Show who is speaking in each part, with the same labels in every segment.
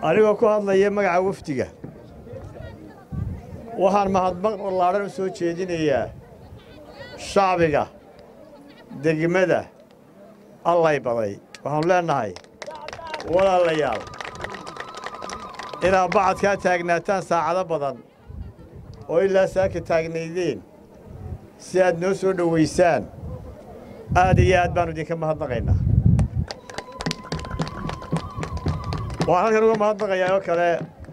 Speaker 1: anigoo ku hadlaya magaca wafdiga waxaan mahadmaq ballaadhan u soo jeedinayaa shacbiga degmada allay baday waxaanu leennahay walaalayaal inaad bacadkaa taagnaataan saacado badan oo ilaa saaka taagnaydeen si aad noo soo dhowaysaan aad iyo aad baannu idinka mahadnaqaynaa waxaan halkan uga mahadnaqayaa oo kale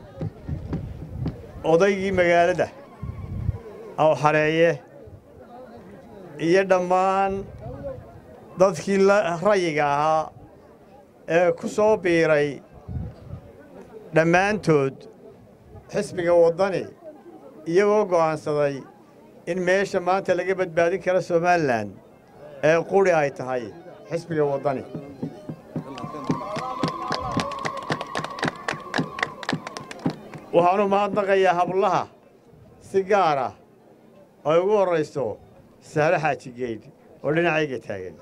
Speaker 1: odaygii magaalada awxareeye iyo dhammaan dadkii rayiga ahaa ee ku soo biiray dhammaantood xisbiga waddani iyagoo go'aansaday in meesha maanta laga badbaadin karo somalilan ee quri ay tahay xisbiga waddani waxaanu mahadnaqayaa hablaha si gaar ah ay ugu horrayso sahre xaaji geydh oo dhinacayga taagan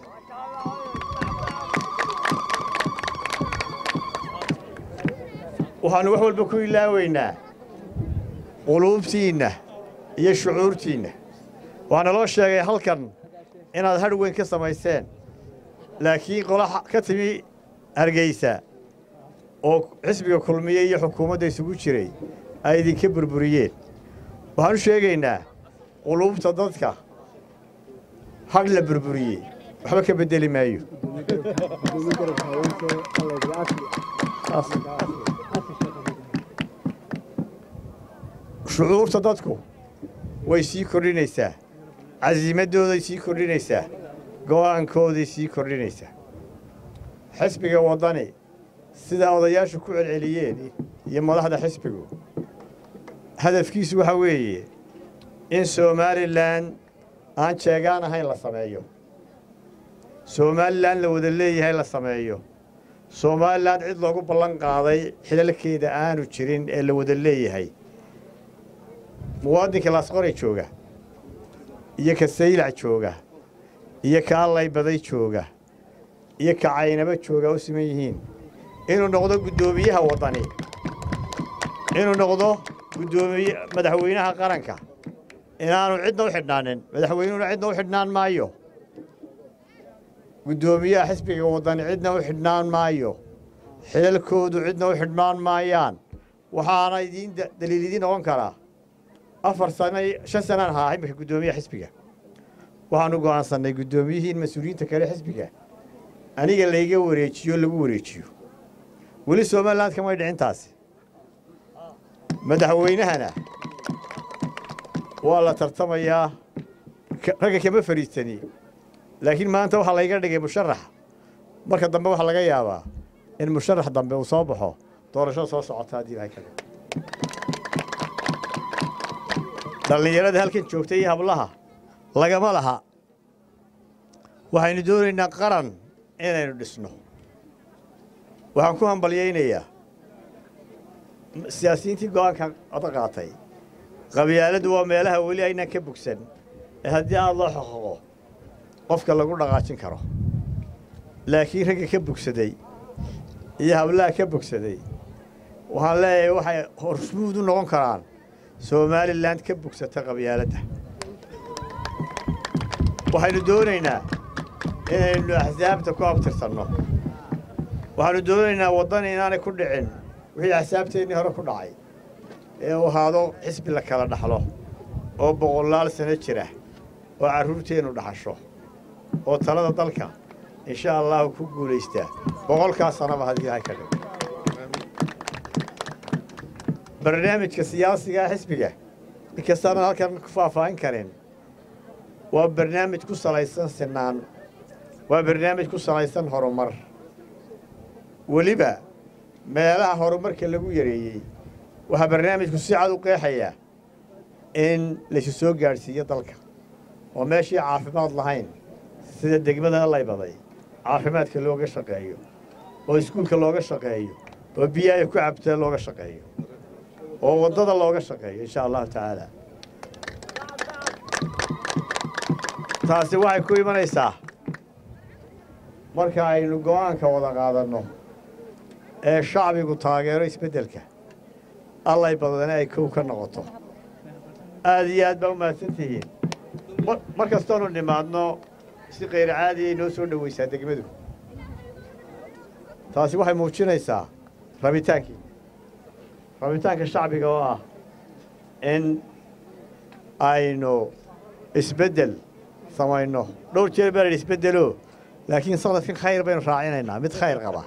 Speaker 1: waxaannu wax walba ku ilaaweynaa quluubtiinna iyo shucuurtiinna waxaana loo sheegay halkan inaad hadh weyn ka samayseen laakiin qola ka timi hargaysa oo xisbiga kulmiye iyo xukuumadda isugu jiray ay idinka burburiyeen waxaan u sheegaynaa quluubta dadka hadh la burburiyey waxba ka beddeli maayo shucuurta dadku way sii kordhinaysaa casiimaddooday sii kordhinaysaa go'aankooday sii kordhinaysaa xisbiga waddani sidaa odayaashu ku celceliyeen iyo madaxda xisbigu hadafkiisu waxaa weeye in somalilan aan jeegaan ahayn la sameeyo somalilan la wada leeyahay la sameeyo somalilan cid loogu ballan qaaday xilalkeeda aanu jirin ee la wada leeyahay muwaadinka laasqoray jooga iyo ka saylac jooga iyo ka allay baday jooga iyo ka caynaba jooga u siman yihiin inuu noqdo guddoomiyaha waddani inuu noqdo guddoomiye madaxweynaha qaranka inaanu cidna u xidhnaanin madaxweynuhuna cidna u xidhnaan maayo guddoomiyaha xisbiga waddani cidna u xidhnaan maayo xilalkoodu cidna u xidhnaan maayaan waxaana idiin daliil idiin noqon karaa afar sano shan sanaan ahaa iminka guddoomiyaha xisbiga waxaanu go'aansannay guddoomiyihiin mas-uuliyiinta kale xisbiga aniga layga wareejiyo lagu wareejiyo weli somaliland kamay dhicintaasi madaxweynahana waa la tartamayaa ragga kama fadhiistani laakiin maanta waxaa layga dhigay musharax marka dambe waxaa laga yaabaa in musharax dambe uu soo baxo doorashada soo socota haddii ilahay ka dhigo dhallinyarada halkan joogta iyo hablaha lagama laha waxaynu doonaynaa qaran inaynu dhisno waxaan ku hambalyaynayaa siyaasiyiintii go'aanka oda qaatay qabyaaladdu waa meelaha weli aynaan ka bogsan ee haddii aad loo xoqoqo qofka lagu dhaqaajin karo laakiin ragga ka bogsaday iyo hablaha ka bogsaday waxaan leeyahay waxay horsmuud u noqon karaan somalilan ka bogsata qabyaaladda waxaynu doonaynaa inaynu axsaabta ku abtirsanno waxaannu doonaynaa waddani inaanay ku dhicin wixii axsaabteennii hore ku dhacay ee uu ahaado xisbi la kala dhaxlo oo boqolaal sano jira oo carruurteennu dhaxasho oo talada dalka insha allahu ku guulaystaa boqolkaas sanaba haddii ilahay ka dhigo barnaamijka siyaasiga xisbiga inkastaanan halkan ku faahfaahin karin waa barnaamij ku salaysan sinaan waa barnaamij ku salaysan horumar weliba meelaha horumarka lagu yareeyey waxaa barnaamijku si cad u qeexayaa in laysu soo gaadhsiiyo dalka oo meeshii caafimaad lahayn sida degmada laybaday caafimaadka looga shaqeeyo oo iskuulka looga shaqeeyo oo biyaha ku cabtaa looga shaqeeyo oo waddada looga shaqeeyo insha allahu tacaala taasi waxay ku imanaysaa marka aynu go'aanka wada qaadanno ee shacbigu taageero isbeddelka allay badane ay kow ka noqoto aad iyo aad baa u mahadsan tihiin mar kastoonu nimaadno si kayr caadiyay noo soo dhowaysaa degmadu taasi waxay muujinaysaa rabitaankii rabitaanka shacbiga oo ah in aynu isbeddel samayno dhowr jeer baa la yidhi isbeddelo laakiin sanadkan khayr baynu raacinaynaa mid khayr qaba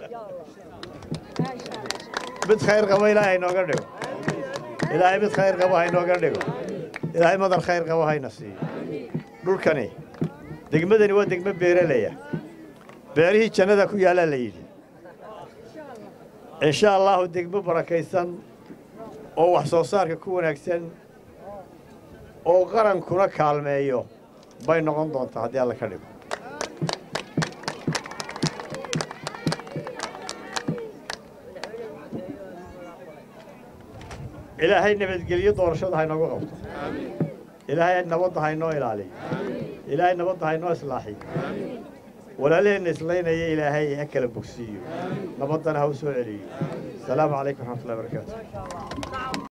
Speaker 1: mid khayr qaba ilaahay inooga dhigo ilaahay mid khayr qaba ha inooga dhigo ilaahay madar khayr qaba hayna siiyo dhulkani degmadani waa degmo beeralaya beerihii jannada ku yaallaa la yidhi insha allaahu degmo barakaysan oo wax soo saarka ku wanaagsan oo qarankuna kaalmeeyo bay noqon doontaa haddii alla ka dhigo ilaahay nabadgelyo doorashada haynoogu qabto ilaahay nabadda haynoo ilaaliyo ilaahay nabadda haynoo islaaxiyo walaalaheenna islaynaya ilaahay ha kala bogsiiyo nabaddana ha u soo celiyo asalaamu calaykum raxmatullahi barakaatu